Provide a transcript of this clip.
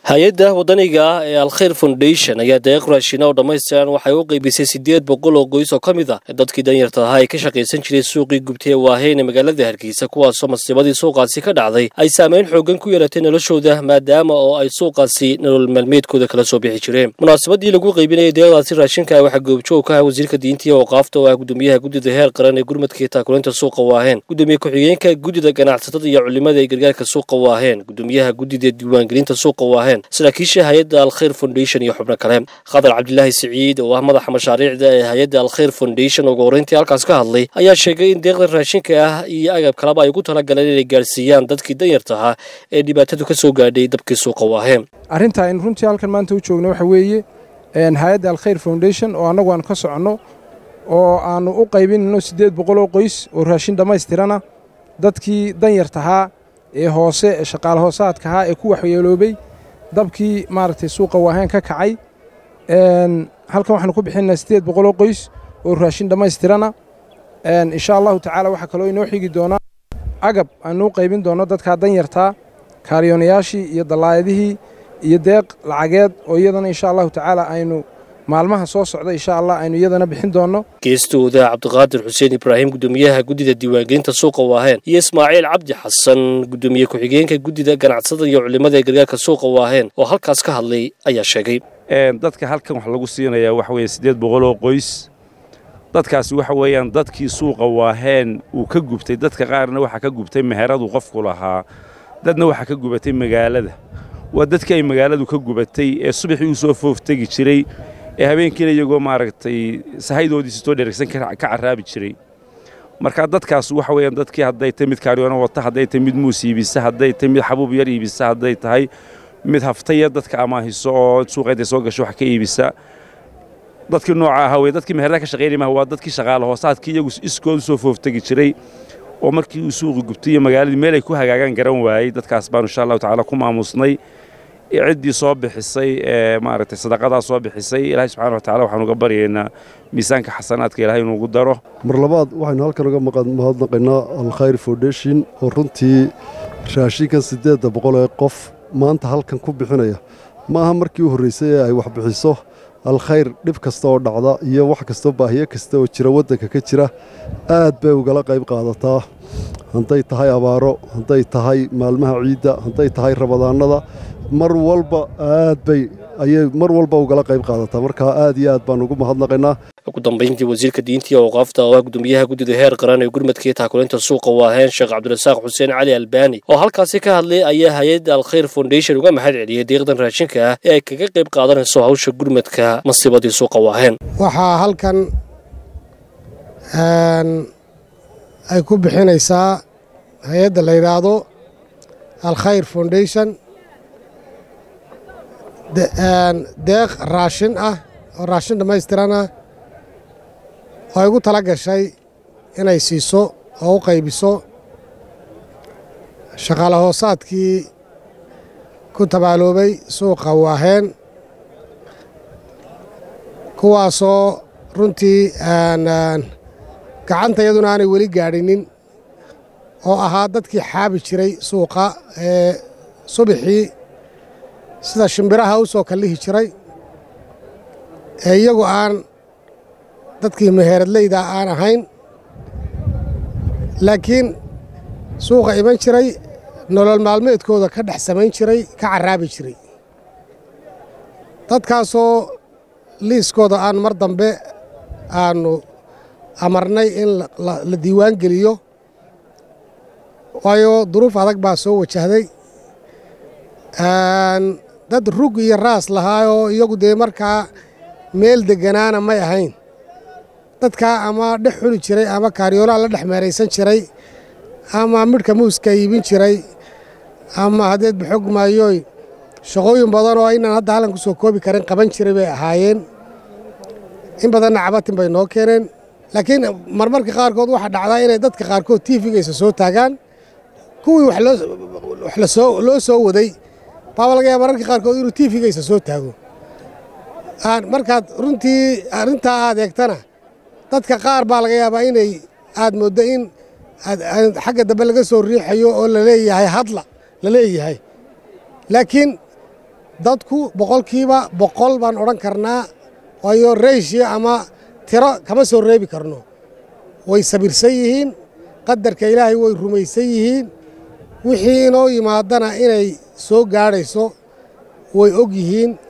hay-adda wadaniga ah ee alkhayr foundation ayaa deeq raashina oo dhammaystiran waxay u qaybisay siddeed boqol oo qoys oo ka mid ah dadkii danyarta ahaa ee ka shaqaysan jiray suuqii gubtay ee waaheen ee magaalada hargeysa kuwaasoo masiibadii suuqaasi ka dhacday ay saameyn xoogan ku yeelatay noloshooda maadaama oo ay suuqaasi nolol maalmeedkooda kala soo bixi jireen munaasabadii lagu qaybinayay deeqdaasi raashinka waxaa goobjoog ka ah wasiirka diinta iyo awqaafta oo ah gudoomiyaha guddida heer qaran ee gurmadka iyo taakuleynta suuqa waaheen gudoomiye ku-xigeenka guddida ganacsatada iyo culimada ee gargaarka suuqa waaheen gudoomiyaha guddida diiwaangelinta suuqa waaheen saraakiisha hay-adda alkhayr foundation iyo xubno kale khadar cabdilaahi siciid oo ah madaxa mashaariicda ee hay-adda alkhayr foundation ugu horreyntii halkaas ka hadlay ayaa sheegay in deeqda raashinka ah iyo agab kaleba ay ugu talagaleen inay gaarsiiyaan dadkii danyarta ahaa ee dhibaatadu ka soo gaadhay dabkii suuqa waaheen arrinta aynu runtii halkan maanta u joogno waxa weeye hay-adda alkhayr foundation oo annagu aan ka soconno oo aannu u qaybinayno siddeed boqoloo qoys oo raashin dhammaystirana dadkii danyartahaa ee hoose ee shaqaale hoosaadkahaa ee ku waxyeeloobay dabkii maaragtay suuqa waaheen ka kacay halkan waxaanu ku bixinaa siddeed boqoloo qoys oo raashin dhammaystirana insha allahu tacaala waxaa kaloo inoo xigi doonaa agab aanu u qaybin doonno dadkaa danyartaa kaariyoonayaashii iyo dallaayadihii iyo deeq lacageed oo iyadana insha allahu tacaala aynu maalmaha soo socda insha allah aynu iyadana bixin doonno geestooda cabdiqaadir xuseen ibraahim gudoomiyaha guddida diiwaangelinta suuqa waaheen iyo ismaaciil cabdi xasan gudoomiye ku-xigeenka guddida ganacsatada iyo culimada ee gargaarka suuqa waaheen oo halkaas ka hadlay ayaa sheegay dadka halkan wax lagu siinayaa waxa weeye siddeed boqoloo qoys dadkaasi waxa weeyaan dadkii suuqa waaheen uu ka gubtay dadka qaarna waxaa ka gubtay meheradu qofku lahaa dadna waxaa ka gubatay magaalada waa dadkii ay magaaladu ka gubatay ee subaxii u soo fooftegi jiray ee habeenkiina iyagoo maaragtay sahaydoodiisi soo dheragsan ka carraabi jiray marka dadkaas waxa weeyaan dadkii hadday tahay mid kaaryoona wata hadday tahay mid muus iibisa hadday tahay mid xabuub yar iibisa hadday tahay mid haftaya dadka amaahiso oo suuqeedday soo gasho wax ka iibisa dadkii nooca ahaa wey dadkii meherada ka shaqaynaya maha waa dadkii shaqaale hoosaadkii iyagu iskoodu soo fooftegi jiray oo markii uu suuqi gubtay iyo magaaladii meel ay ku hagaagaan garan waayey dadkaas baanu insha allahu tacaala ku maamusnay ciddii soo bixisay ee maaragtay sadaqadaa soo bixisay ilaahay subxana wa tacala waxaan uga baryaynaa miisaanka xasanaadka ilaahay inuugu daro mar labaad waxaynu halkan uga mahadnaqaynaa alkhayr foundation oo runtii raashinkan siddeedda boqol ee qof maanta halkan ku bixinaya ma aha markii u horraysay ee ay wax bixiso alkhayr dhib kasta oo dhacda iyo wax kastoo baahiyo kasta oo jira waddanka ka jira aad bay ugala qayb qaadataa hadday tahay abaaro hadday tahay maalmaha ciidda hadday tahay rabadaannada mar walba aad bay ayay mar walba ugala qayb qaadataa markaa aad iyo aad baan ugu mahadnaqaynaa ugu dambayntii wasiirka diinta iyo awqaafta oo ah gudoomiyaha guddida heer qaran ee gurmadka iyo taakuleynta suuqa waaheen sheekh cabdirasaaq xuseen cali albaani oo halkaasi ka hadlay ayaa hay-adda alkhayr foundation uga mahad celiyey deeqdan raashinka ah ee ay kaga qayb qaadanayso hawsha gurmadka masiibadii suuqa waaheen waxaa halkan ay ku bixinaysaa hay-adda la yidhaahdo alkhayr foundation deeq raashin ah oo raashin dhammaystiran ah oo ay ugu tala gashay inay siiso oo u qaybiso shaqaale hoosaadkii ku tabaaloobay suuqa waaheen kuwaasoo runtii gacanta iyaduna aanay weli gaadhinin oo ahaa dadkii xaabi jiray suuqa ee subaxii sida shimbiraha u soo kallihi jiray ee iyagu aan dadkii meheeradleyda aan ahayn laakiin suuqa iman jiray nolol maalmeedkooda ka dhex samayn jiray ka carraabi jiray dadkaasoo liiskooda aan mar dambe aannu amarnay in la diiwaan geliyo waayo duruuf adag baa soo wajahday dad rug iyo raas lahaayoo iyagu dee markaa meel degganaana may ahayn dadkaa ama dhex xuli jiray ama kaaryoolaha la dhex meeraysan jiray ama midhka muuska iibin jiray ama haddeed baxog maayooy shaqooyin badan oo aynaan hadda hallan ku soo koobi karin qaban jiray bay ahaayeen in badanna cabatin bay noo keeneen laakiin marmarka qaarkood waxaa dhacdaa inay dadka qaarkood tiifigaysa soo taagaan kuwii wax loo soo waday baaba laga yaaba mararka qaarkood inuu tiifigaysa soo taago markaad runtii arrintaa aad eegtana dadka qaar baa laga yaabaa inay aad mooddo in xagga dambe laga soo riixayo oo la leeyahay hadla la leeyahay laakiin dadku boqolkiiba boqol baan odhan karnaa waayo reyshiyo ama tiro kama soo reebi karno way sabirsan yihiin qadarka ilaahay way rumaysan yihiin wixii inoo yimaadana inay soo gaadhayso way og yihiin